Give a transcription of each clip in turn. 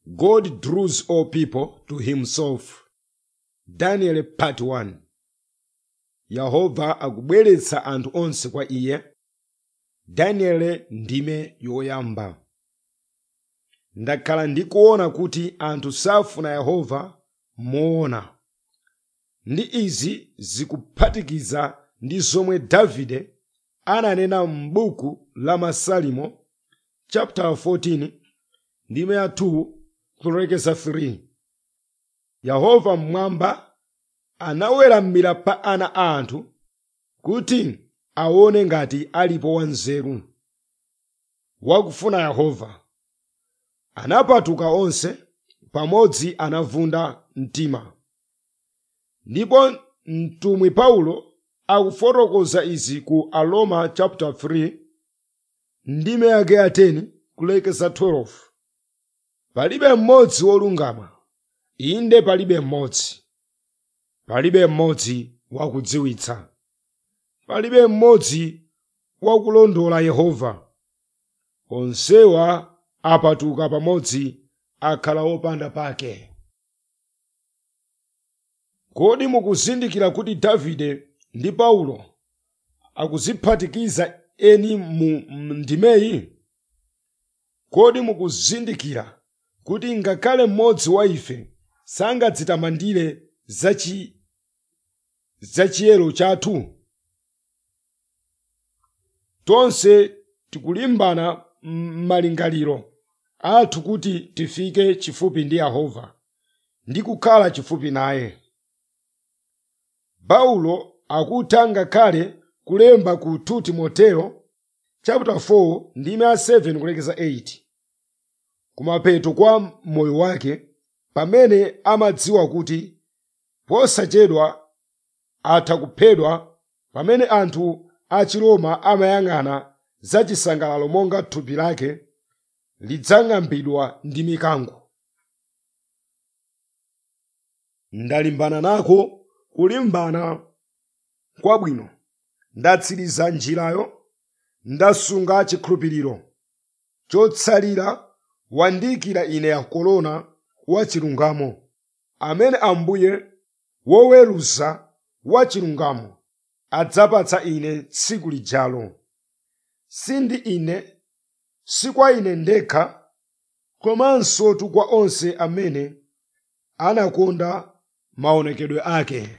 God draws all people to himself. Daniel part 1 Yehova akubweretsa anthu onse kwa iye. Daniel ndime yoyamba. Ndakhala ndikuona kuti anthu safuna Yehova moona. Ndi izi zikuphatikiza ndi zomwe Davide ananena m'buku la Masalimo chapter 14 ndime ya 2 kulekeza 3 yehova mmwamba anaweramira pa ana a anthu kuti aone ngati alipo wanzeru wakufuna yehova anapatuka onse pamodzi anavunda mtima ndipo mtumwi paulo akufotokoza izi ku aroma chapter 3 ndime yake ya 10 kulekeza 12 palibe mmodzi wolungama inde palibe mmodzi palibe mmodzi wakudziwitsa palibe mmodzi wakulondola yehova onsewa apatuka pamodzi akhala opanda pake kodi mukuzindikira kuti davide ndi paulo akuziphatikiza eni mu ndimeyi kodi mukuzindikira kuti ngakhale mmodzi wa ife sangadzitamandire zachi zachiyero chathu tonse tikulimbana m'malingaliro athu kuti tifike chifupi ndi yehova ndi kukhala chifupi naye paulo akutha ngakhale kulemba ku 2 timoteo chapter 4 ndime ya 7 kulekeza 8 kumapeto kwa moyo wake pamene amadziwa kuti posachedwa atha kuphedwa pamene anthu a chiroma amayang'ana za chisangalalo monga thupi lake lidzang'ambidwa ndi mikango ndalimbana nako kulimbana kwabwino ndatsiriza njirayo ndasunga chikhulupiriro chotsalira wandiyikira ine ya korona wa chilungamo amene ambuye woweruza wa chilungamo adzapatsa ine tsiku lijalo sindi ine si kwa ine ndekha komanso tu kwa onse amene anakonda maonekedwe ake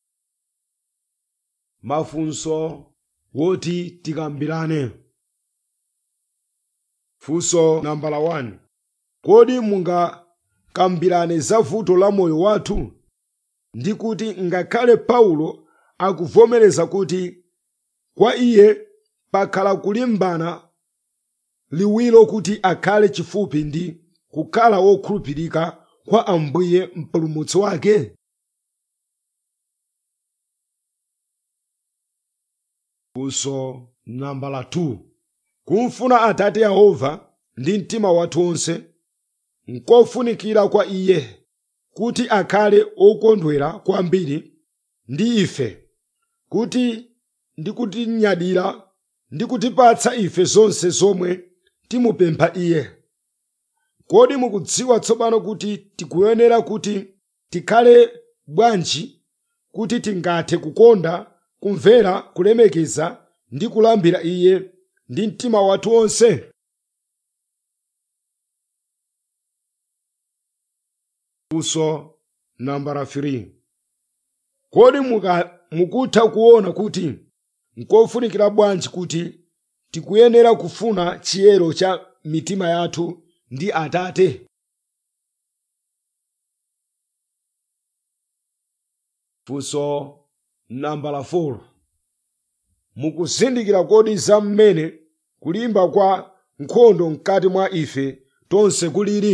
mafunso woti tikambirane funso nambala 1 kodi mungakambirane za vuto la moyo wathu ndi kuti ngakhale paulo akuvomereza kuti kwa iye pakhala kulimbana liwiro kuti akhale chifupi ndi kukhala wokhulupirika kwa ambuye mpulumutsi wake funso nambala 2 kumfuna atate yehova ndi mtima wathu wonse nkofunikira kwa iye kuti akhale okondwera kwambiri ndi ife kuti ndi kutinyadira ndi kutipatsa ife zonse zomwe timupempha iye kodi mukudziwa tsopano kuti tikuyenera kuti tikhale bwanji kuti tingathe kukonda kumvera kulemekeza ndi kulambira iye ndi mtima wathu wonse funso nambala 3 kodi mukutha kuona kuti nkofunikira bwanji kuti tikuyenera kufuna chiyero cha mitima yathu ndi atate funso nambala 4 mukuzindikira kodi za mmene kulimba kwa nkhondo mkati mwa ife tonse kulili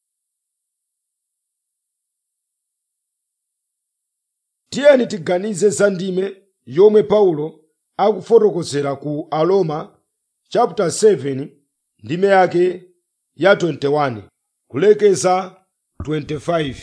tiyeni tiganize za ndime yomwe paulo akufotokozera ku aroma chapter 7 ndime yake ya 21 kulekeza 25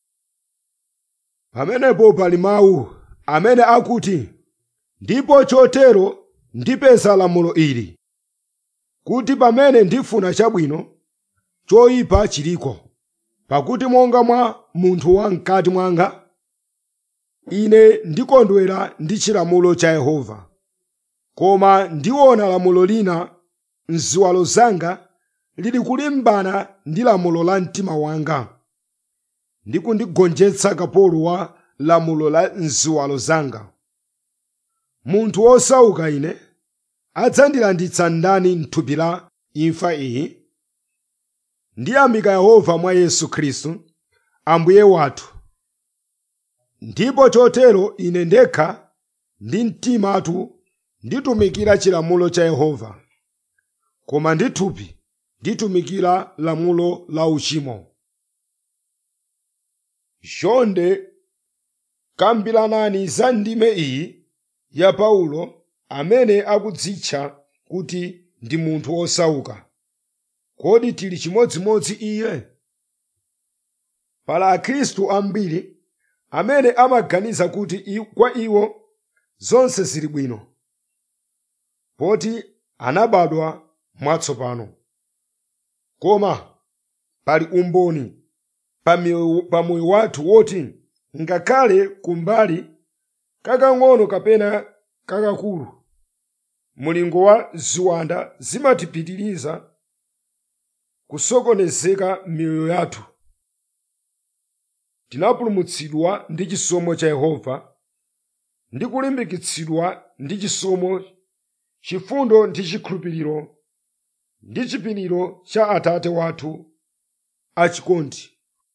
pamenepo pali mawu amene akuti ndipo chotero ndipeza lamulo ili kuti pamene ndifuna chabwino choyipa chiliko pakuti monga mwa munthu wamkati mwanga ine ndikondwera ndi chilamulo cha yehova koma ndiona lamulo lina mziwalo zanga lili kulimbana ndi lamulo la mtima wanga ndi kundigonjetsa kapolo wa lamulo la mziwalo zanga munthu wosauka ine adzandilanditsa ndani mthupi la imfa iyi ndiyamika yehova mwa yesu khristu ambuye wathu ndipo chotero ine ndekha ndi mtimatu nditumikira chilamulo cha yehova koma ndi thupi nditumikira lamulo la uchimo chonde kambiranani za ndime iyi ya paulo amene akudzitcha kuti ndi munthu wosauka kodi tili chimodzimodzi iye pala akhristu ambiri amene amaganiza kuti i- kwa iwo zonse zili bwino poti anabadwa mwatsopano koma pali umboni pa miyo- pa moyo wathu woti ngakhale kumbali kakang'ono kapena kakakulu mulingo wa ziwanda zimatipitiriza kusokonezeka miyoyo yathu tinapulumutsidwa ndi chisomo cha yehova ndi kulimbikitsidwa ndi chisomo chifundo ndi chikhulupiriro ndi chipiriro cha atate wathu achikondi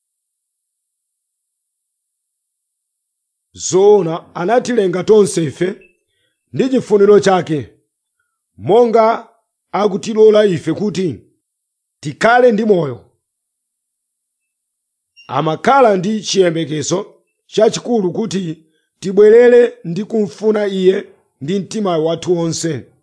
zoona anatilenga tonse ife ndi chifuniro chake monga akutilola ife kuti tikhale ndi moyo amakhala ndi chiyembekezo chachikulu kuti tibwerere ndi kumfuna iye ndi mtima wathu wonse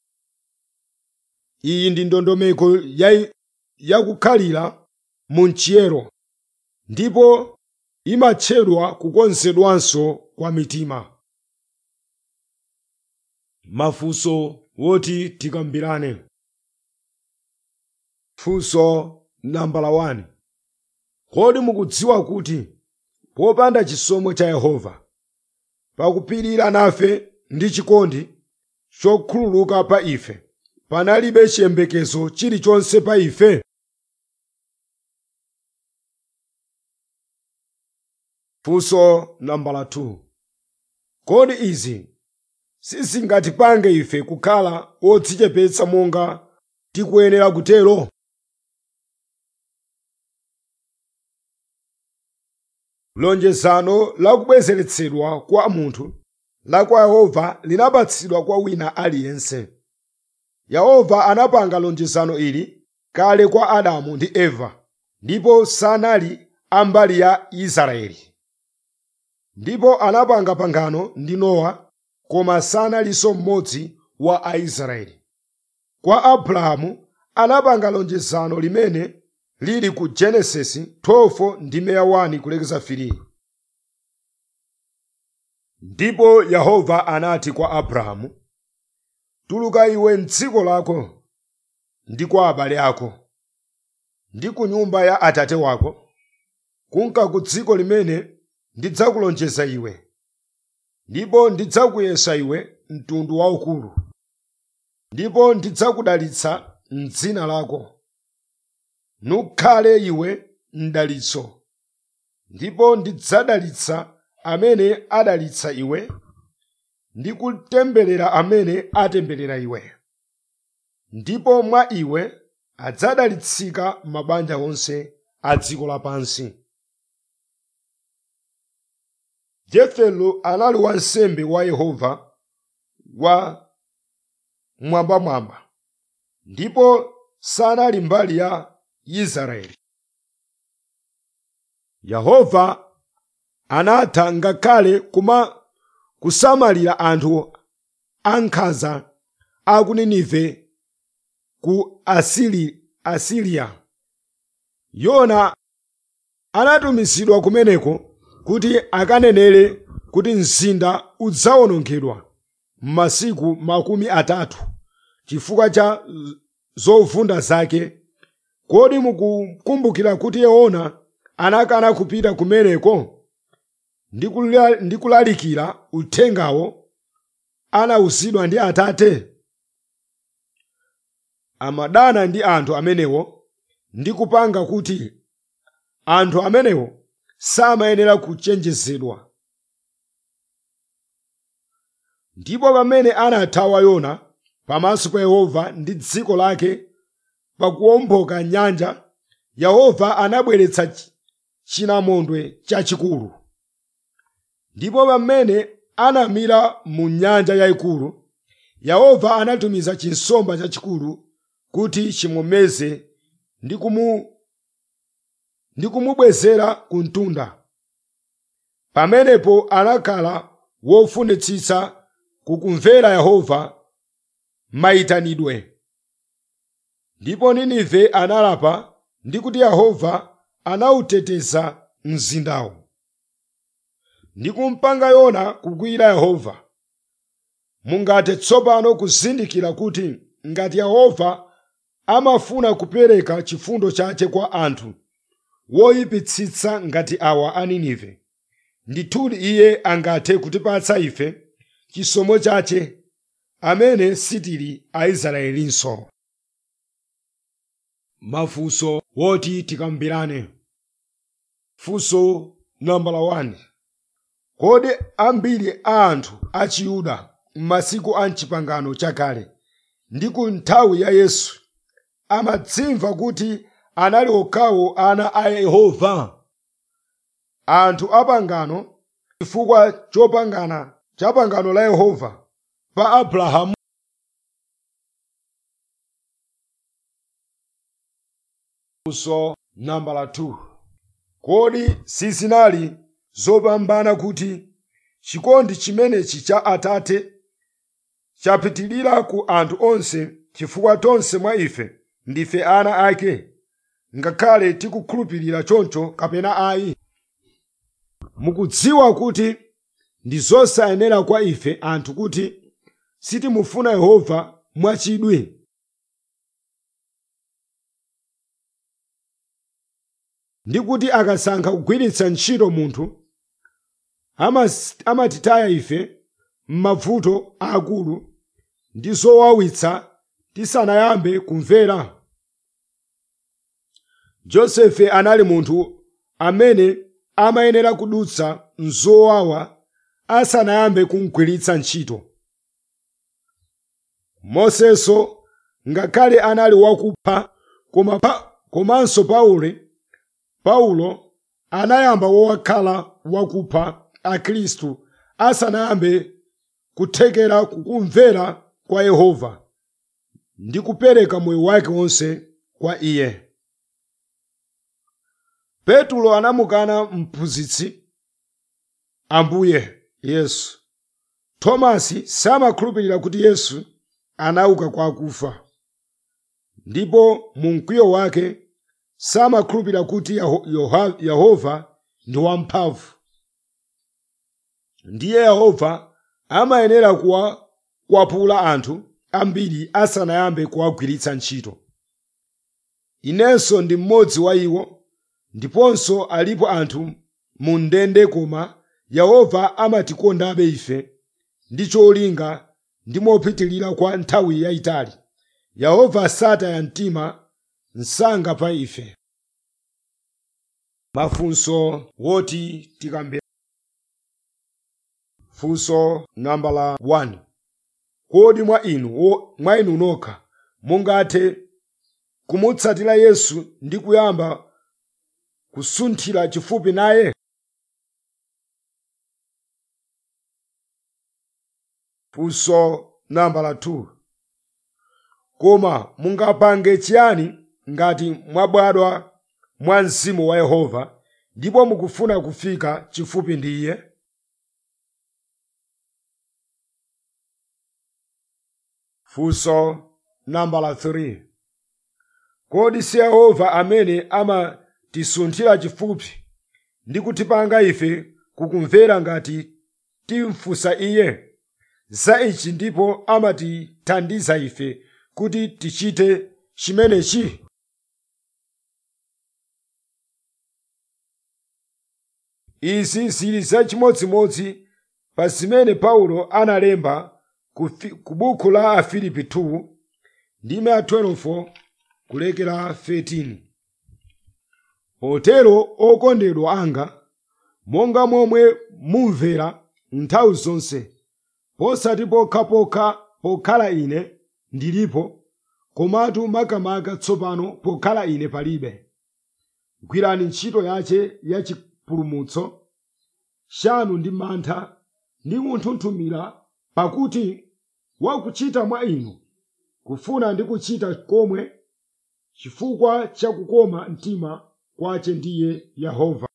iyi ndi ndondomeko ya- yakukhalira mu mchiyero ndipo imatchedwa kukonzedwanso kwa mitima mafunso woti tikambirane funso nambala 1 kodi mukudziwa kuti popanda chisomo cha yehova pakupirira nafe ndi chikondi chokhululuka pa ife panalibe chiyembekezo chilichonse pa ife funso nambala 2 kodi izi sizingatipange ife kukhala odzichepetsa monga tikuyenera kutero lonjezano la kubwezeretsedwa kwa munthu la kwa yehova linapatsidwa kwa wina aliyense yehova anapanga lonjezano ili kale kwa adamu ndi eva ndipo sanali ambali ya israeli ndipo anapanga pangano ndi nowa koma sanalinso mmodzi wa aisraeli kwa abrahamu anapanga lonjezano limene lili ku genesisi 12 ndi meya 1 kulekeza 3 ndipo yehova anati kwa abrahamu tuluka iwe mdziko lako ndi kwa abale ako ndi ku nyumba ya atate wako kunka ku dziko limene ndidzakulonjeza iwe ndipo ndidzakuyesa iwe mtundu waukulu ndipo ndidzakudalitsa m'dzina lako nukhale iwe mdalitso ndipo ndidzadalitsa amene adalitsa iwe ndi kutemberera amene atemberera iwe ndipo mwa iwe adzadalitsika mabanja onse a dziko lapansi jefelo anali wansembe wa yehova wa mwambamwamba ndipo sanali mbali ya israeli yehova anatha ngakhale kuma kusamalira anthu ankhanza a ku ninive ku asili, asiriya yona anatumizidwa kumeneko kuti akanenere kuti mzinda udzawonongedwa m'masiku makumi atatu chifukwa cha zovunda zake kodi mukukumbukira kuti yona anakana kupita kumeneko ndi kula- ndi kulalikira uthengawo anawuzidwa ndi atate amadana ndi anthu amenewo ndi kupanga kuti anthu amenewo samayenera kuchenjezedwa ndipo pamene anathawa yona pamaso pa yehova ndi dziko lake pakuwomboka nyanja yehova anabweretsa chi- chinamondwe chachikulu ndipo pamene anamira mu nyanja yayikulu yehova anatumiza chinsomba chachikulu kuti chimumeze ndi kumu ndi kumubwezera ku mtunda pamenepo anakhala wofunitsitsa kukumvera yehova mayitanidwe ndipo ninive analapa ndi kuti yehova anawuteteza mzindawo ndi kumpanga yona kukwiyira yehova mungathe tsopano kuzindikira kuti ngati yehova amafuna kupereka chifundo chake kwa anthu woyipitsitsa ngati awa a ninive ndithudi iye angathe kutipatsa ife chisomo chake amene sitili aisraelinso mafunso woti tikambirane funso nambala 1 kodi ambiri a anthu a chiyuda m'masiku a mchipangano chakale ndi ku nthawi ya yesu amadzimva kuti anali okhawo ana a yehova anthu apangano chifukwa chopangana cha pangano la yehova pa abrahamu funso nambala 2 kodi sizinali zopambana kuti chikondi chimenechi cha atate chapitilira ku anthu onse chifukwa tonse mwa ife ndife ana ake ngakhale tikukhulupirira choncho kapena ayi mukudziwa kuti ndi zosayenera kwa ife anthu kuti sitimufuna yehova mwachidwi ndi kuti akasankha kugwiritsa ntchito munthu amas- amatitaya ife m'mavuto aakulu ndi zowawitsa tisanayambe kumvera josefe anali munthu amene amayenera kudutsa mzowawa asanayambe kumgwiritsa ntchito mosenso ngakhale anali wakupha koma pa, komanso paulo paulo anayamba wowakhala wakupha akhristu asanayambe kuthekera kukumvera kwa yehova ndi kupereka moyo wake wonse kwa iye petulo anamukana mphunzitsi ambuye yesu tomasi samakhulupirira kuti yesu anauka kwa akufa ndipo mu mkwiyo wake samakhulupirira kuti Yaho- Yoha- yehova ndi wamphamvu ndiye yehova amayenera kuwa- kuwapula anthu ambiri asanayambe kuwagwiritsa ntchito inenso ndi mmodzi wa iwo ndiponso alipo anthu mu ndende koma yehova amatikondabe ife ndi cholinga ndi mopitilira kwa nthawi yayitali yehova sataya mtima msanga pa ife mafunso woti tikambe funso nambala 1 kodi mwa inu wo- mwa inu nokha mungathe kumutsatira yesu ndi kuyamba kusunthira chifupi naye funso nambala 2 koma mungapange chiyani ngati mwabadwa mwa mzimu wa yehova ndipo mukufuna kufika chifupi ndi iye funso nambala 3 kodi si yehova amene amatisunthira chifupi ndi kutipanga ife kukumvera ngati timfunsa iye za ichi ndipo amatithandiza ife kuti tichite chimenechi izi zili zachimodzimodzi pa zimene paulo analemba ku fi- ku buku la afilipi 2 ndime ya 12 kulekera 13 potero okondedwa anga monga momwe mumvera nthawi zonse posati pokhapokha pokhala ine ndilipo komatu makamaka tsopano pokhala ine palibe gwirani ntchito yace ya chipulumutso chanu ndi mantha ndi kunthunthumira pakuti wakuchita mwa inu kufuna ndi kuchita komwe chifukwa cha kukoma mtima kwace ndiye yehova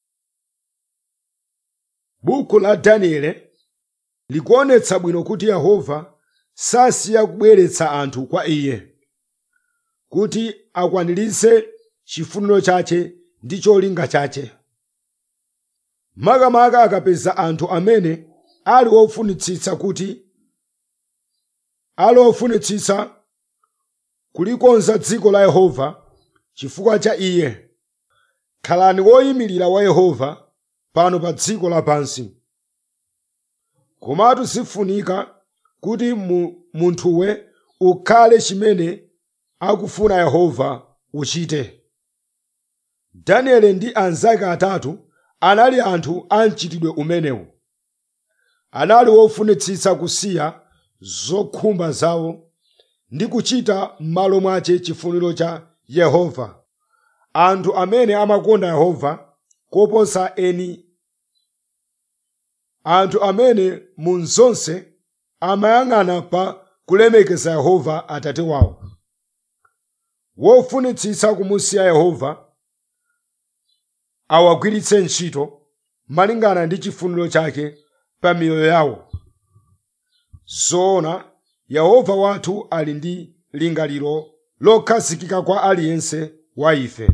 buku la daniele likuonetsa bwino kuti yehova sasiya kubweretsa anthu kwa iye kuti akwaniritse chifuniro chache ndi cholinga chache makamaka akapeza anthu amene ali ofunitsitsa kuti ali ofunitsitsa kulikonza dziko la yehova chifukwa cha iye khalani woyimirira wa yehova pano pa dziko lapansi komatu sifunika kuti mu, munthuwe ukhale chimene akufuna yehova uchite danieli ndi anzake atatu anali anthu a mchitidwe umenewu anali wofunitsitsa kusiya zokhumba zawo ndi kuchita m'malo mwace chifuniro cha yehova anthu amene amakonda yehova koposa eni anthu amene mu zonse amayang'ana pa kulemekeza yehova atate wawo wofunitsitsa kumusiya yehova awagwiritse ntchito malingana ndi chifuniro chake pa miyoyo yawo zoona yehova wathu ali ndi lingaliro lokhazikika kwa aliyense wa ife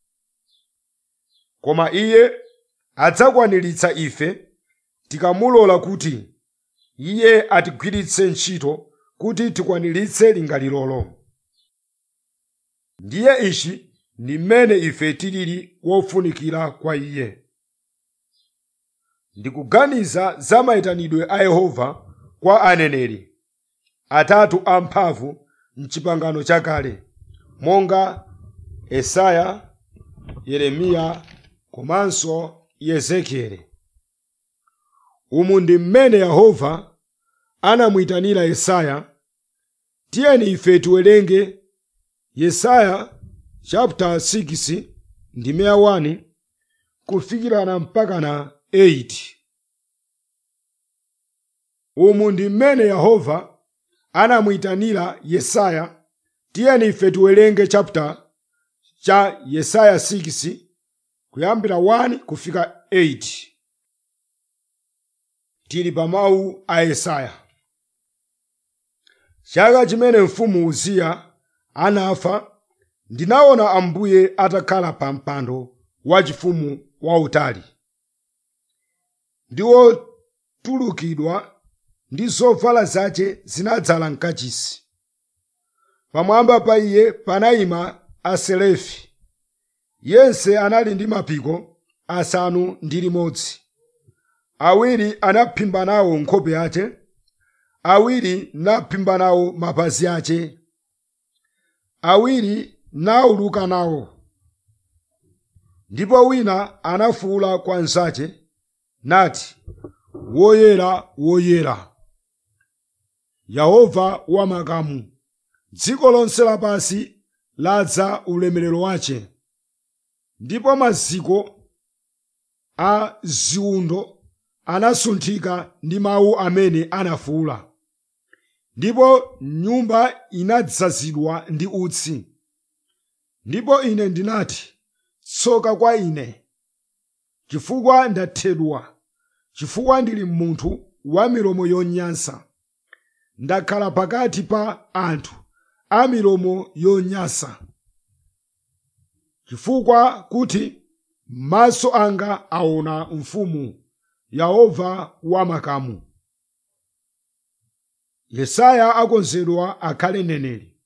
koma iye adzakwaniritsa ife tikamulola kuti iye atigwiritse ntchito kuti tikwaniritse lingalirolo ndiye ichi ndi mmene ife tilili wofunikira kwa iye ndikuganiza za mayitanidwe a yehova kwa aneneri atatu amphamvu mchipangano chakale monga esaya yeremiya komanso yezekieli umu ndi mmene yehova anamuyitanira yesaya tiyeni ife tiwerenge yesaya chapter 6 ndime ya 1 kufikirana mpaka na 8 umu ndi mmene yehova anamuyitanira yesaya tiyeni ife tiwerenge chapter cha yesaya 6 kuyambira 1 kufika 8 tili pa mawu a yesaya chaka chimene mfumu uziya anafa ndinaona ambuye atakhala pa mpando wachifumu wautali ndi wotulukidwa ndi zovala zace zinadzala mkachisi pamwamba pa iye panayima aselefi yense anali ndi mapiko asanu ndi limodzi awiri anaphimba nawo nkhope yace awiri naphimba nawo mapazi ace awiri nauluka nawo ndipo wina anafuwula kwa nzace nati woyera woyera yehova wamakamu dziko lonse lapansi ladza ulemerero wace ndipo maziko a ziwundo anasunthika ndi mawu amene anafuwula ndipo nyumba inadzazidwa ndi utsi ndipo ine ndinati tsoka kwa ine chifukwa ndathedwa chifukwa ndili munthu wa milomo yonyansa ndakhala pakati pa anthu a milomo yonyansa chifukwa kuti maso anga aona mfumu yehova wamakamu yesaya akonzedwa akhale neneri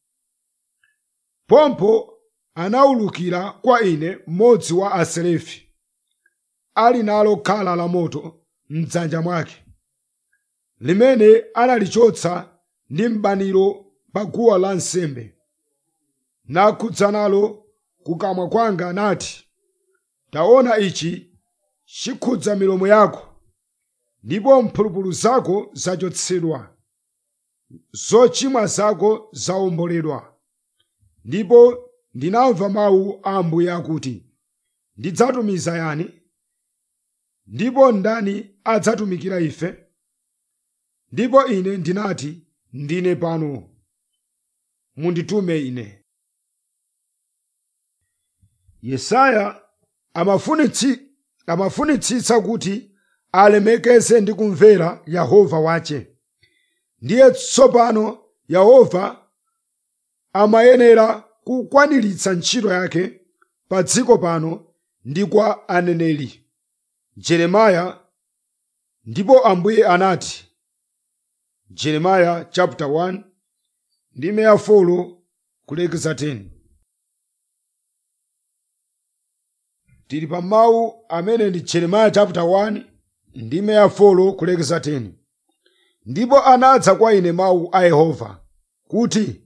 pompo anawulukira kwa ine mmodzi wa aselefi ali nalo khala la moto mdzanja mwake limene analichotsa ndi mbaniro pa guwa lansembe nakhudza nalo kukamwa kwanga nati taona ichi chikhudza milomo yako ndipo mphulupulu zako zachotsedwa zochimwa zako zawomboledwa ndipo ndinamva mawu a ambuye akuti ndidzatumiza yani ndipo ndani adzatumikira ife ndipo ine ndinati ndine pano munditume ine yesaya amafunitsi amafunitsitsa kuti alemekeze ndi kumvera yehova wache ndiye tsopano yehova amayenera kukwaniritsa ntchito yake pa dziko pano ndi kwa aneneri jeremiya ndipo ambuye anati jeremiya chapter 1 ndi meya 4 kulekeza 10 tili pa mawu amene ndi jeremiya chapter 1 ndi meya 4 kulekeza 10 ndipo anadza kwa ine mawu a yehova kuti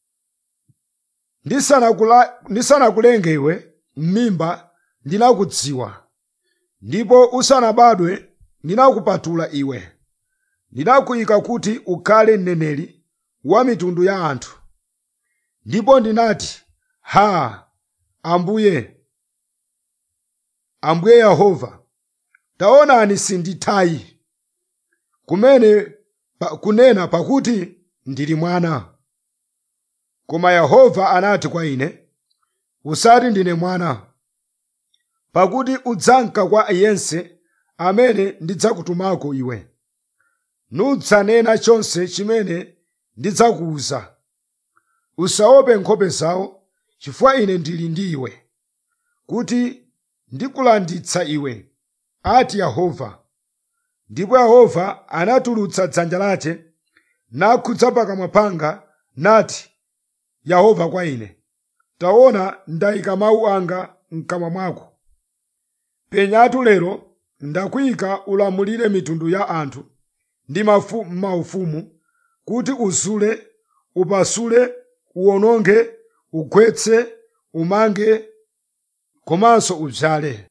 ndisanakula- ndisanakulenge iwe m'mimba ndinakudziwa ndipo usanabadwe ndinakupatula iwe ndinakuyika kuti ukhale mneneri wa mitundu ya anthu ndipo ndinati ha ambuye ambuye yehova taonani sindithayi kumene pa, kunena pakuti ndili mwana koma yehova anati kwa ine usati ndine mwana pakuti udzanka kwa yense amene ndidzakutumako iwe nudzanena chonse chimene ndidzakuwuza usaope nkhope zawo chifukwa ine ndili ndi iwe kuti ndikulanditsa iwe ati yehova ndipo yehova anatulutsa dzanja lake nakhudza pakamwa panga nati yehova kwa ine taona ndayika mawu anga mkamwa mwako penyatu lero ndakuyika ulamulire mitundu ya anthu ndi mafu- maufumu kuti uzule upasule uwononge ugwetse umange komanso udzale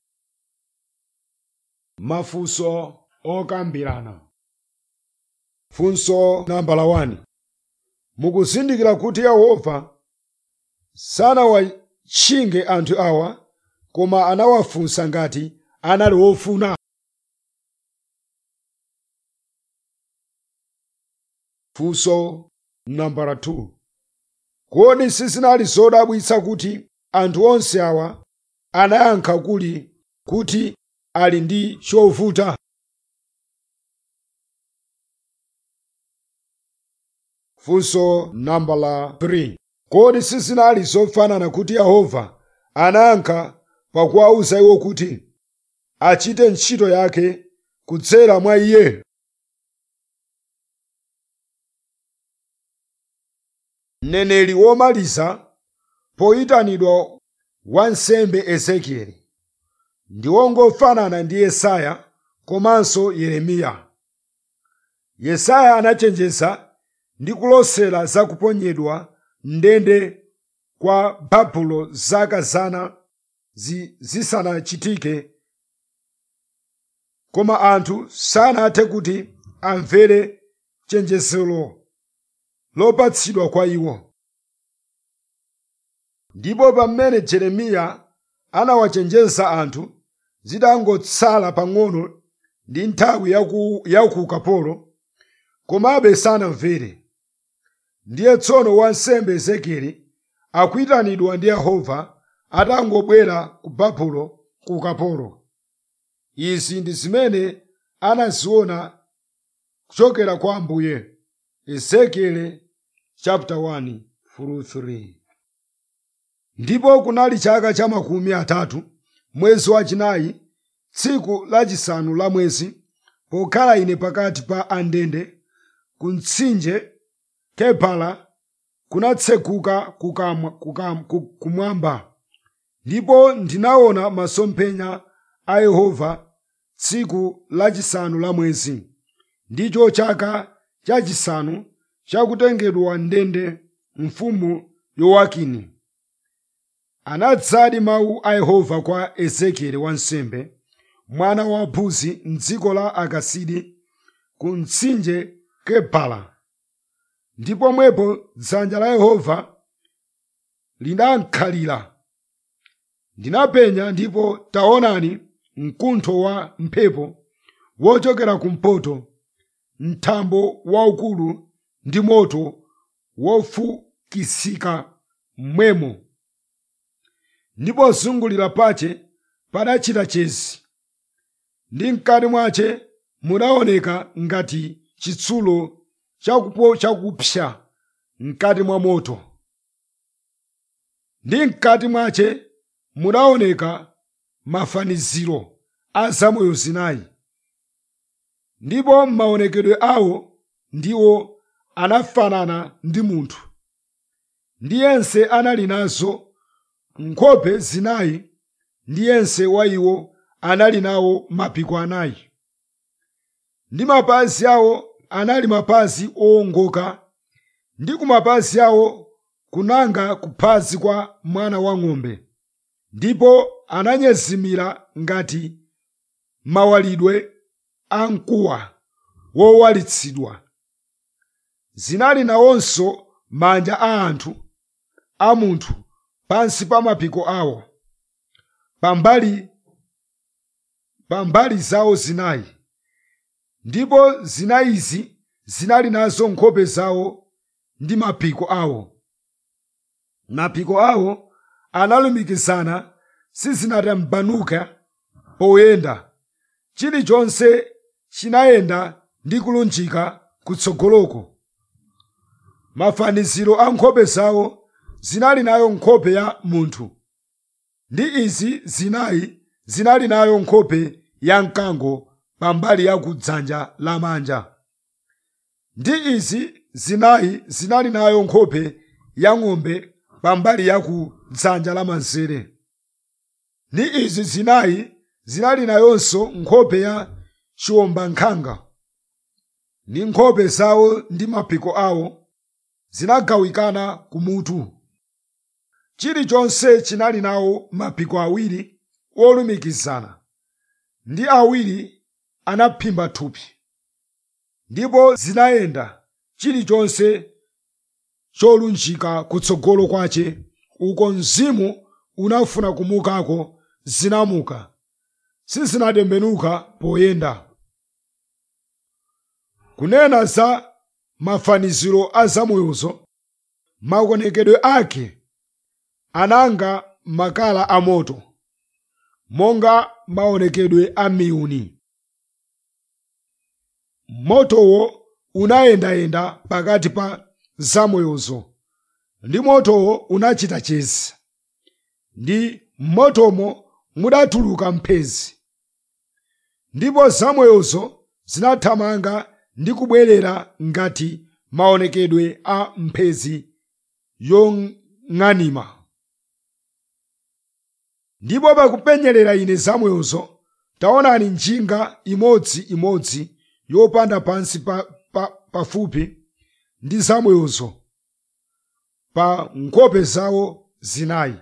mafunso okambirana funso nambala 1 mukuzindikira kuti yehova sanawatchinge anthu awa koma anawafunsa ngati anali wofuna funso nambala 2 kodi sizinali zodabwitsa kuti anthu onse awa anayankha kuli kuti ali ndi chovuta funso nambala 3 kodi sizinali zofanana kuti yehova anayankha pakuwawuza iwo kuti achite ntchito yake kudzera mwa iye mneneri womaliza poyitanidwa wansembe ezekieli ndi wongofanana ndi yesaya komanso yeremiya yesaya anachenjeza ndi kulosera za kuponyedwa ndende kwa babulo zaka zana zi, zisanachitike koma anthu sanathe kuti amvere chenjezero lopatsidwa kwa iwo ndipo pamene jeremiya anawachenjeza anthu zitangotsala pang'ono ndi nthawi yaku, yaku ukapolo komabe sanamvere ndiye tsono wansembe ezekieli akuyitanidwa ndi yehova atangobwera ku babulo ku ukapolo izi ndi zimene anaziona kuchokera kwa ambuye ezekieli chapter 1 through 3 ndipo kunali chaka cha makumi atatu mwezi wachinayi tsiku lachisanu la mwezi pokhala ine pakati pa andende ku mtsinje kebala kunatseguka kukamwa- kukam- ku- kumwamba ndipo ndinaona masomphenya a yehova tsiku lachisanu la mwezi ndicho chaka chachisanu chakutengedwa ndende mfumu yowakini anadzadi mawu a yehova kwa ezekieli wansembe mwana wa buzi mdziko la akasidi ku mtsinje kebala ndipo mwepo dzanja la yehova linankhalira ndinapenya ndipo taonani mkuntho wa mphepo wochokera kumpoto mtambo waukulu ndi moto wofukisika mmwemo ndipo zungulira pache padachita chezi ndi mkati mwache mudaoneka ngati chitsulo chakupo chakupsa mkati mwa moto ndi mkati mwache mudaoneka mafaniziro a zamoyo zinayi ndipo maonekedwe awo ndiwo anafanana ndi munthu ndi yense anali nazo nkhope zinayi ndi yense wa iwo anali nawo mapiko anayi ndi mapazi awo anali mapazi owongoka ndi ku mapazi awo kunanga kuphazi kwa mwana wa ng'ombe ndipo ananyezimira ngati mawalidwe a mkuwa wowalitsidwa zinali nawonso manja a anthu a munthu pansi pa mapiko awo pambali pambali zawo zinayi ndipo zinayizi zinali nazo nkhope zawo ndi mapiko awo mapiko awo analumikizana sizinatambanuka poyenda chilichonse chinayenda ndi kulunjika kutsogoloko mafaniziro a nkhope zawo zinali nayo nkhope ya munthu ndi izi zinayi zinali nayo nkhope ya mkango pambali ya kudzanja lamanja ndi izi zinayi zinali nayo nkhope ya ng'ombe pambali ya kudzanja lamanzere ndi izi zinayi zinali nayonso nkhope ya chiwombankhanga ndi nkhope zawo ndi mapiko awo zinagawikana kumutu chilichonse chinali nawo mapiko awiri olumikizana ndi awiri anaphimba thupi ndipo zinayenda chilichonse cholunjika kutsogolo kwache uko mzimu unafuna kumukako zinamuka sizinatembenuka poyenda kunena za mafaniziro a zamoyozo maonekedwe ake ananga makala amoto monga maonekedwe a miyuni motowo unayendayenda pakati pa zamoyozo ndi motowo unachita chezi ndi mmotomo mudatuluka mphezi ndipo zamoyozo zinathamanga ndi kubwerera ngati maonekedwe a mphezi yong'anima ndipo pakupenyerera ine zamoyozo taonani njinga imodziimodzi yopanda pansi pa, pa, pafupi ndi zamoyozo pa nkhope zawo zinayi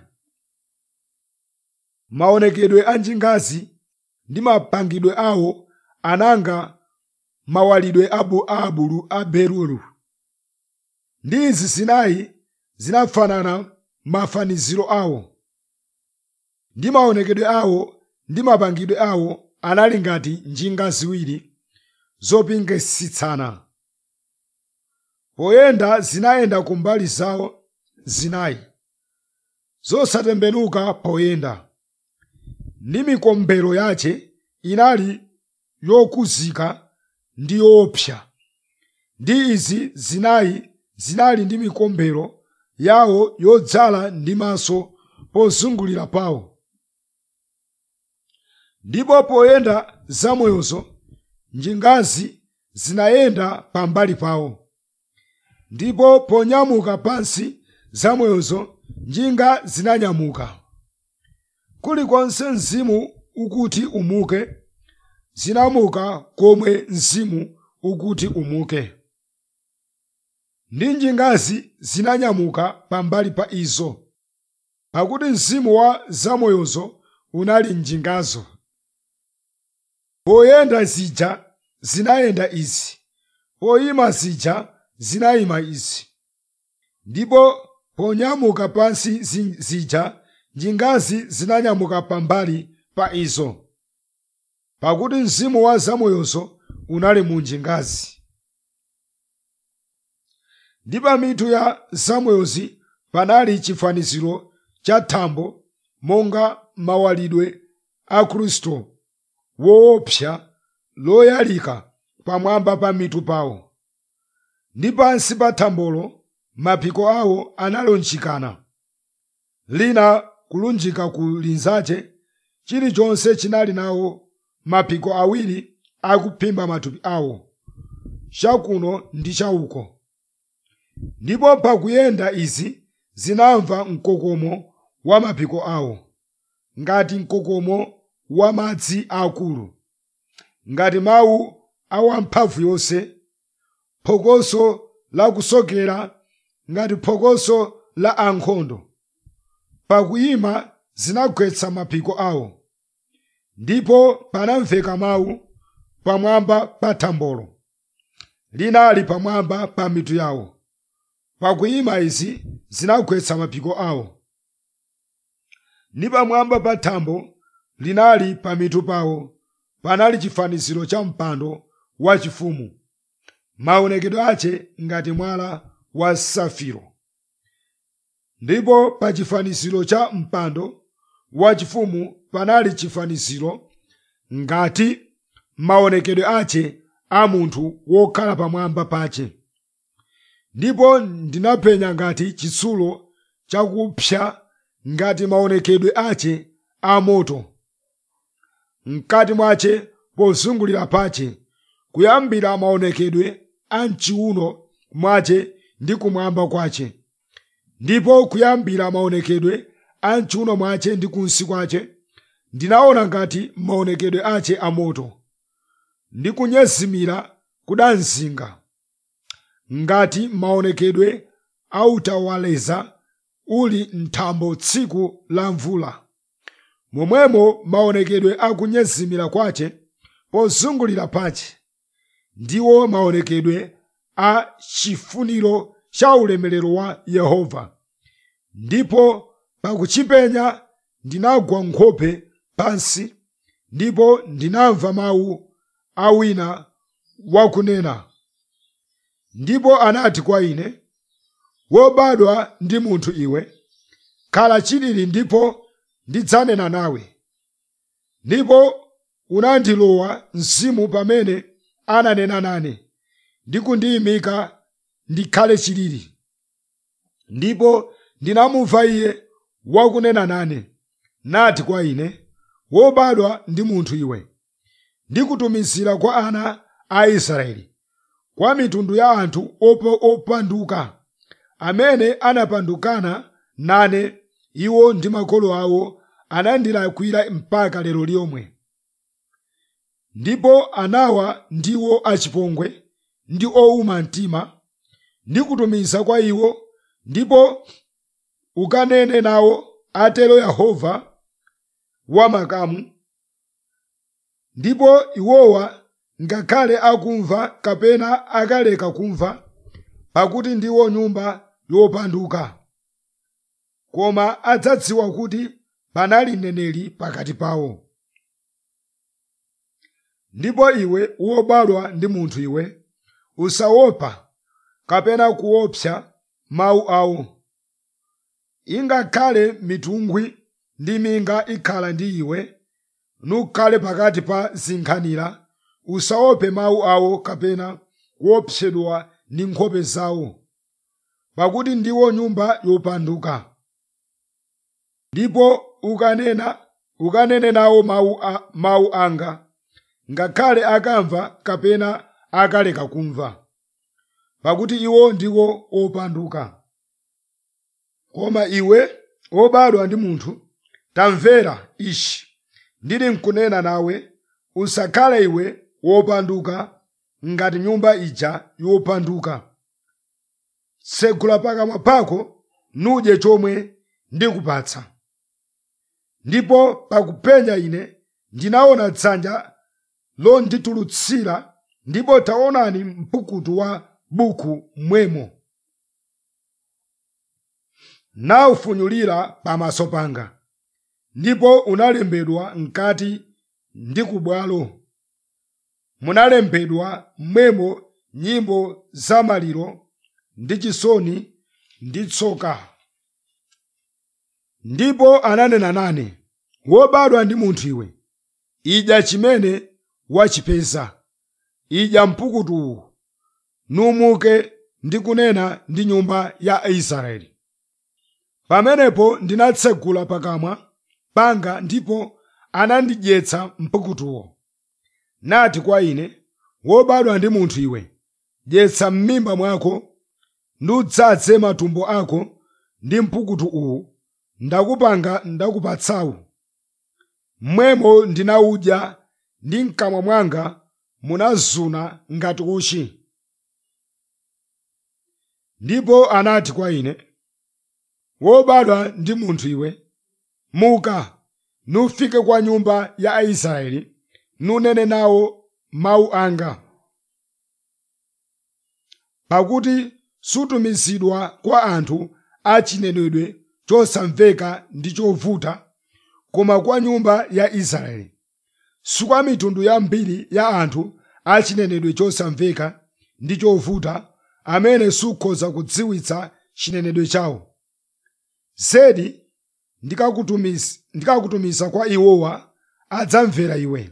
maonekedwe a njingazi ndi mapangidwe awo ananga mawalidwe abu abulu a berulu ndi izi zinayi zinafanana mafaniziro awo ndi maonekedwe awo ndi mapangidwe awo anali ngati njinga ziwiri zopingasitsana poyenda zinayenda kumbali zawo zinayi zosatembenuka poyenda ndi mikombero yache inali yokuzika ndi yoopsa ndi izi zinayi zinali ndi mikombero yawo yodzala ndi maso pozungulira pawo ndipo poyenda zamoyozo njingazi zinayenda pambali pawo ndipo ponyamuka pansi zamoyozo njinga zinanyamuka kulikonse mzimu ukuti umuke zinamuka komwe mzimu ukuti umuke ndi njingazi zinanyamuka pambali pa izo pakuti mzimu wa zamoyozo unali njingazo poyenda zija zinayenda izi poyima zija zinayima izi ndipo ponyamuka pansi zi- zija njingazi zinanyamuka pambali pa izo pakuti mzimu wa zamoyozo unali mu njingazi ndi pa mitu ya zamoyozi panali chifaniziro cha thambo monga mawalidwe a khristu woopsa loyalika pamwamba pa mitu pawo ndi pansi pa thambolo mapiko awo analunjikana lina kulunjika ku linzace chilichonse chinali nawo mapiko awiri akuphimba matupi awo chakuno ndi chauko ndipo pakuyenda izi zinamva mkokomo wa mapiko awo ngati mkokomo wa madzi akulu ngati mawu awamphamvu yonse phokoso la kusokera ngati phokoso la ankhondo pakuyima zinagwetsa mapiko awo ndipo panamveka mawu pamwamba pa thambolo linali pamwamba pa mitu yawo pakuyima izi zinagwetsa mapiko awo ndi pamwamba pa thambo linali pa mitu pawo panali chifaniziro cha mpando wachifumu maonekedwe ache ngati mwala wa safiro ndipo pa chifaniziro cha mpando wachifumu panali chifaniziro ngati maonekedwe ache a munthu wokhala pamwamba pache ndipo ndinapenya ngati chitsulo chakupsa ngati maonekedwe ache a moto mkati mwache pozungulira pache kuyambira maonekedwe a mchiuno mwache ndi kumwamba kwache ndipo kuyambira maonekedwe a mchiuno mwache ndi kunsi kwache ndinaona ngati maonekedwe ache a moto ndi kunyezimira kudanzinga ngati maonekedwe autawaleza uli mthambo tsiku la mvula momwemo maonekedwe akunyezimira kwache pozungulira pache ndiwo maonekedwe a chifuniro cha ulemerero wa yehova ndipo pakuchipenya ndinagwa nkhope pansi ndipo ndinamva mawu a wina wakunena ndipo anati kwa ine wobadwa ndi munthu iwe khala chilili ndipo ndidzanena nawe ndipo unandilowa mzimu pamene ananena nane ndi kundiyimika ndikhale chilili ndipo ndinamumva iye wakunena nane nati kwa ine wobadwa ndi munthu iwe ndikutumizira kwa ana a israeli kwa mitundu ya anthu opo opanduka amene anapandukana nane iwo ndi makolo awo anandilakwira mpaka lero lomwe ndipo anawa ndiwo achipongwe ndi owuma mtima ndikutumiza kwa iwo ndipo ukanene nawo atero yehova wamakamu ndipo iwowa ngakhale akumva kapena akaleka kumva pakuti ndiwo nyumba yopanduka koma adzadziwa kuti panali mneneri pakati pawo ndipo iwe wobadwa ndi munthu iwe usaopa kapena kuopsa mawu awo ingakhale mitungwi ndi minga ikhala ndi iwe nukhale pakati pa zinkhanira usaope mawu awo kapena kuopsedwa ndi nkhope zawo pakuti ndiwo nyumba yopanduka ndipo ukanena ukanene nawo mawu, a, mawu anga ngakhale akamva kapena akaleka kumva pakuti iwo ndiwo opanduka koma iwe wobadwa ndi munthu tamvera ichi ndili nkunena nawe usakhale iwe wopanduka ngati nyumba ija yopanduka tsegula pakamwa pako nudye chomwe ndikupatsa ndipo pakupenya ine ndinaona dzanja londitulutsira ndipo taonani mpukutu wa buku mmwemo naufunyulira pamaso panga ndipo unalembedwa mkati ndi kubwalo munalembedwa mmwemo nyimbo za maliro ndi chisoni ndi tsoka ndipo ananena nane wobadwa ndi munthu iwe idya chimene wachipeza idya mpukutuwu numuke ndi kunena ndi nyumba ya israeli pamenepo ndinatsegula pakamwa panga ndipo anandidyetsa mpukutuwo nati kwa ine wobadwa ndi munthu iwe dyetsa m'mimba mwako nudzadze matumbo ako ndi mpukutu uwu ndakupanga ndakupatsawu mmwemo ndinawudya ndi mkamwa mwanga munazuna ngati uchi ndipo anati kwa ine wobadwa ndi munthu iwe muka nufike kwa nyumba ya aisraeli nunene nawo mawu anga pakuti sutumizidwa kwa anthu achinenedwe chosamveka ndi chovuta koma kwa nyumba ya israeli sikwa mitundu yambiri ya anthu achinenedwe chosamveka ndi chovuta amene sukhoza kudziwitsa chinenedwe chawo zedi ndikakutumiza ndikakutumiza kwa iwowa adzamvera iwe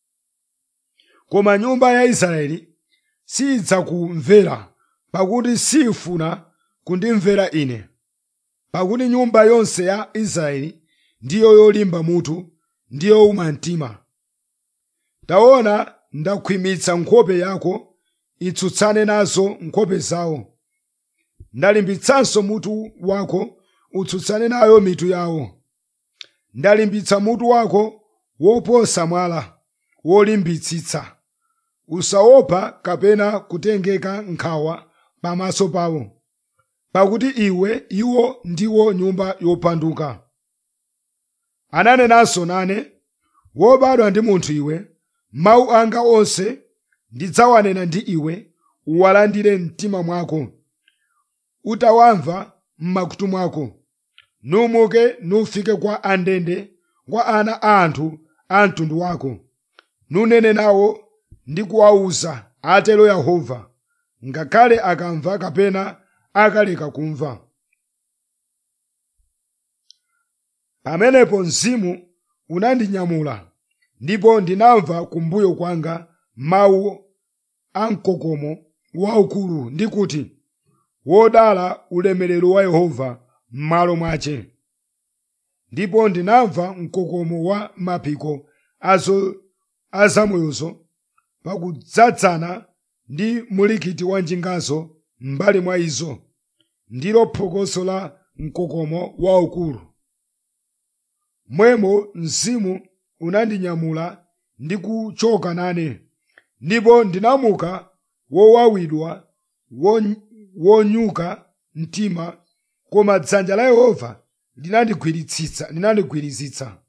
koma nyumba ya israeli sidzakumvera pakuti sifuna kundimvera ine pakuti nyumba yonse ya israeli ndiyo yolimba mutu ndiyo yowuma mtima taona ndakhwimitsa nkhope yako itsutsane nazo nkhope zawo ndalimbitsanso mutu wako utsutsane nayo mitu yawo ndalimbitsa mutu wako woposa mwala wolimbitsitsa usaopa kapena kutengeka nkhawa pamaso pawo pakuti iwe iwo ndiwo nyumba yopanduka ananenanso nane wobadwa ndi munthu iwe mawu anga onse ndidzawanena ndi iwe uwalandire mtima mwako utawamva m'makutu mwako numuke nufike kwa andende kwa ana a anthu a mtundu wako nunene nawo ndi kuwawuza atero yehova ngakhale akamva kapena akaleka kumva pamenepo mzimu unandinyamula ndipo ndinamva kumbuyo kwanga mawu a mkokomo waukulu ndi kuti wodala ulemerero wa yehova m'malo mwace ndipo ndinamva mkokomo wa mapiko azo azamoyozo pakudzadzana ndi mulikiti wa njingazo m'mbali mwa izo ndilo phokoso la mkokomo waukulu mwemo mzimu unandinyamula ndi kuchoka nane ndipo ndinamuka wowawidwa won- wonyuka mtima koma dzanja la yehova linandigwiritsitsa linandigwiritsitsa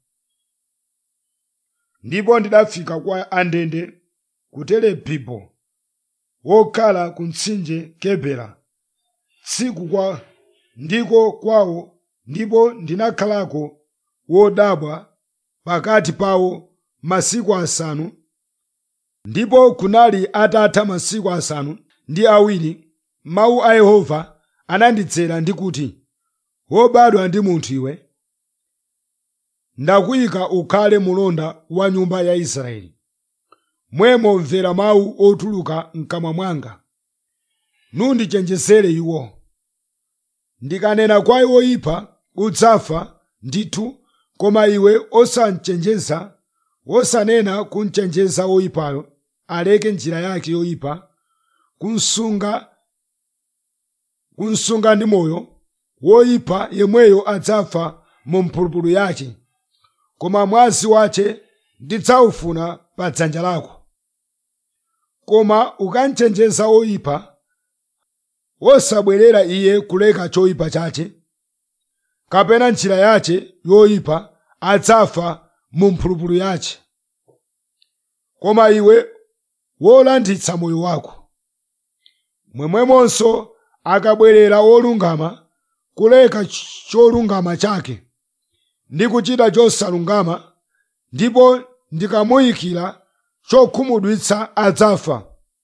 ndipo ndidafika kwa andende ku telebibo wokhala ku mtsinje kebera tsiku kwa ndiko kwawo ndipo ndinakhalako wodabwa pakati pawo masiku asanu ndipo kunali atatha masiku asanu ndi awiri mawu a yehova anandidzera ndi kuti wobadwa ndi munthu iwe ndakuyika ukhale mulonda wa nyumba ya israeli mwemo mvera mawu otuluka mkamwa mwanga nundichenjezere iwo ndikanena kwa iwo oyipa udzafa ndithu koma iwe osanchenjeza wosanena kunchenjeza woyipayo aleke njira yake yoyipa kunsunga kunsunga ndi moyo woyipa yemweyo adzafa mu mphulupulu yake koma mwazi wace ndidzawufuna pa dzanja lako koma ukamchenjeza oyipa wosabwerera iye kuleka choyipa chache kapena njira yache yoyipa adzafa mu mphulupulu yache koma iwe wolanditsa moyo wako mwemwemonso akabwerera wolungama kuleka cholungama chake ndi kuchita chosalungama ndipo ndikamuyikira chokhumudwitsa adzafa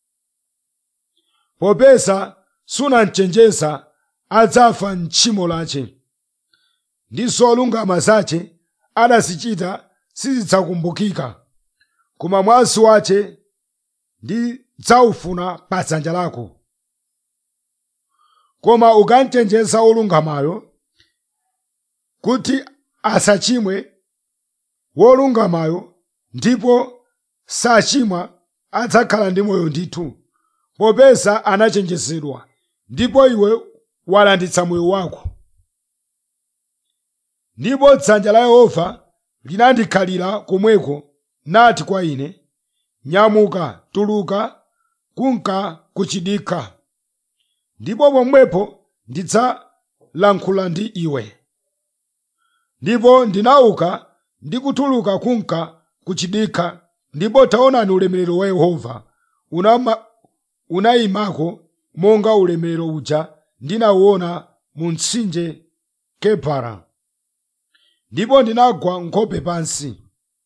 popeza sunamchenjeza adzafa mtchimo lache ndi zolungama zache adazichita sizidzakumbukika koma mwazi wache ndidzaufuna pa dzanja lako koma ukamchenjeza wolungamayo kuti asachimwe wolungamayo ndipo sachimwa adzakhala ndi moyo ndithu popeza anachenjezedwa ndipo iwe walanditsa moyo wako ndipo dzanja la yehova linandikhalira komweko nati kwa ine nyamuka tuluka kunka kuchidikha ndipo pomwepo ndidzalankhula ndi iwe ndipo ndinauka ndi kutuluka kunka kuchidikha ndipo taonani ulemerero wa yehova unama- unayimako monga ulemerero uja ndinawuona mu mtsinje kebara ndipo ndinagwa nkhope pansi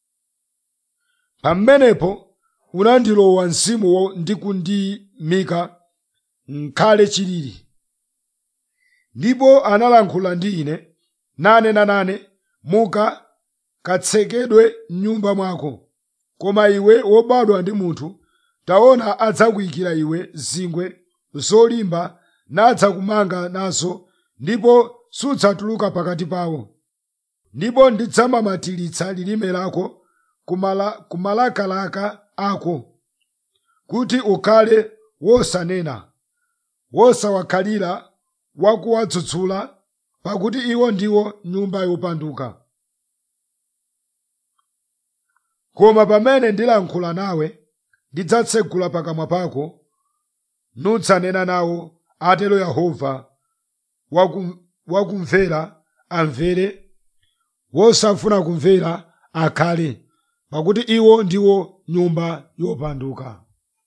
pamenepo unandilowa mzimu wo- ndi kundimika nkhale chilili ndipo analankhula ndi ine nanena nane muka katsekedwe m'nyumba mwako koma iwe wobadwa ndi munthu taona adzakuyikira iwe zingwe zolimba nadzakumanga nazo ndipo sudzatuluka pakati pawo ndipo ndidzamamatilitsa lilime lako kumala, kumalakalaka ako kuti ukhale wosanena wosawakhalira wakuwadzudzula pakuti iwo ndiwo nyumba yopanduka koma pamene ndilankhula nawe ndidzatsegula pakamwa pako nudzanena nawo atero yehova wakum- wakumvera amvere wosafuna kumvera akhale pakuti iwo ndiwo nyumba yopanduka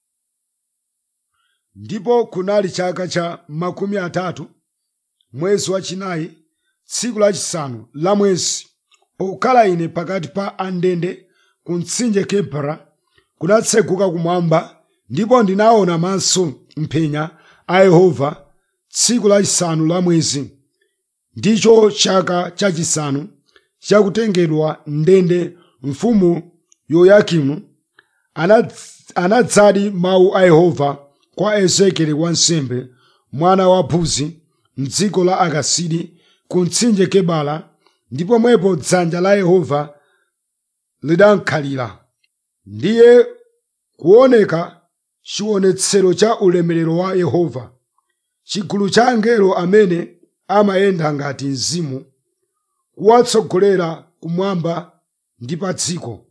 ndipo kunali chaka cha makumi atatu mwezi wachinayi tsiku lachisanu la mwezi pokhala ine pakati pa andende ku mtsinje kebara kunatseguka kumwamba ndipo ndinaona maso mphenya a yehova tsiku lachisanu la mwezi ndicho chaka chachisanu chakutengedwa ndende mfumu yoyakimu anadz- anadzadi mawu a yehova kwa ezekieli wansembe mwana wa buzi mdziko la akasidi ku mtsinje kebala ndipo mwepo dzanja la yehova lidankhalira ndiye kuoneka chionetsero cha ulemerero wa yehova chigulu cha angelo amene amayenda ngati mzimu kuwatsogolera kumwamba ndi pa dziko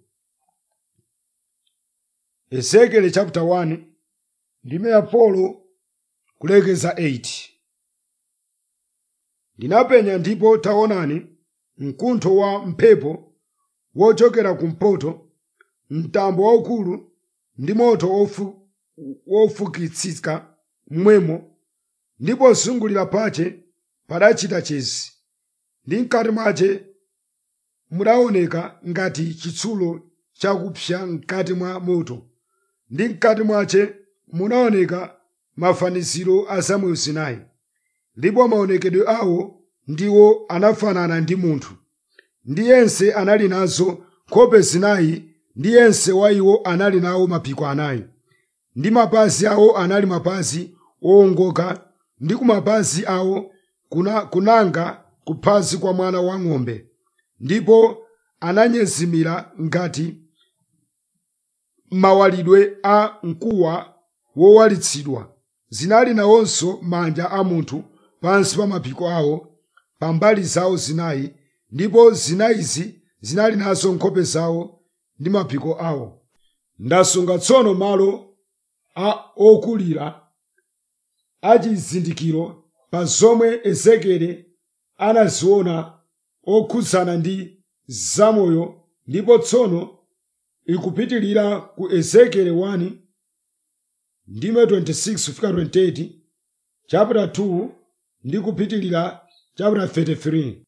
ezekieli chapter 1 ndime ya polo kulekeza 8 ndinapenya ndipo taonani mkuntho wa mphepo wochokera kumpoto mtambo waukulu ndi moto wofu- wofukitsika mmwemo ndipo zungulira pache padachita chezi ndi mkati mwache mudaoneka ngati chitsulo chakupsa mkati mwa moto ndi mkati mwache munaoneka mafaniziro a zamoyo zinayi ndipo maonekedwe awo ndiwo anafanana ndi munthu ndi yense anali nazo nkhope zinayi ndi yense wa iwo anali nawo mapiko anayi ndi mapazi awo anali mapazi owongoka ndi ku mapazi awo kuna, kunanga kuphazi kwa mwana wa ng'ombe ndipo ananyezimira ngati mawalidwe a mkuwa wowalitsidwa zinali nawonso manja a munthu pansi pa mapiko awo pa mbali zawo zinayi ndipo zinayizi zinali nazo nkhope zawo ndi mapiko awo ndasunga tsono malo a okulira achizindikiro pa zomwe ezekieli anaziona okhudzana ndi zamoyo ndipo tsono ikupitilira ku ezekieli 1 ndime 26 kufika 28 chapter 2 ndi kupitilira chapter 33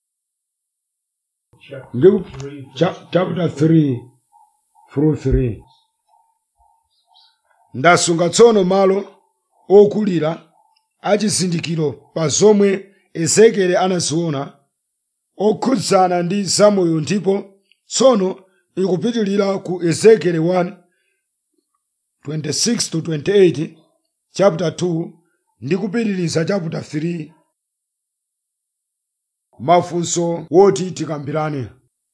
ndi ku- cha- chapter 3 through 3 ndasunga tsono malo okulira achizindikiro pa zomwe ezekieli anaziona okhudzana ndi zamoyo ndipo tsono ikupitilira ku ezekieli 1 26 to 28 chapter 2 ndi kupitiliza chapter 3 mafunso woti tikambirane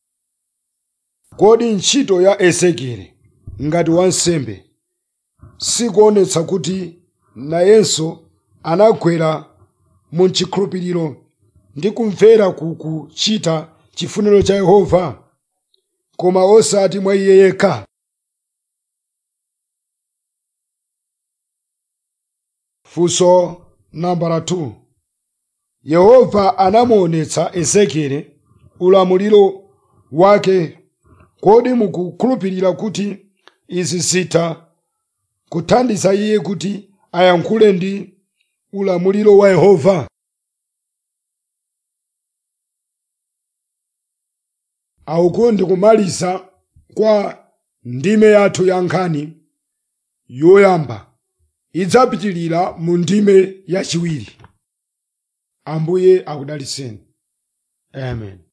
kodi ntchito ya ezekieli ngati wansembe sikuonetsa kuti nayenso anagwera mu chikhulupiriro ndi kumvera ku kuchita chifuniro cha yehova koma osati mwa iye yekha funso nambala 2 yehova anamuonetsa ezekieli ulamuliro wake kodi mukukhulupirira kuti izi zitha kuthandiza iye kuti ayankhule ndi ulamuliro wa yehova auku ndikumaliza kwa ndime yathu ya nkhani yoyamba idzapitilira mu ndime yachiwiri ambuye akudaliseni amen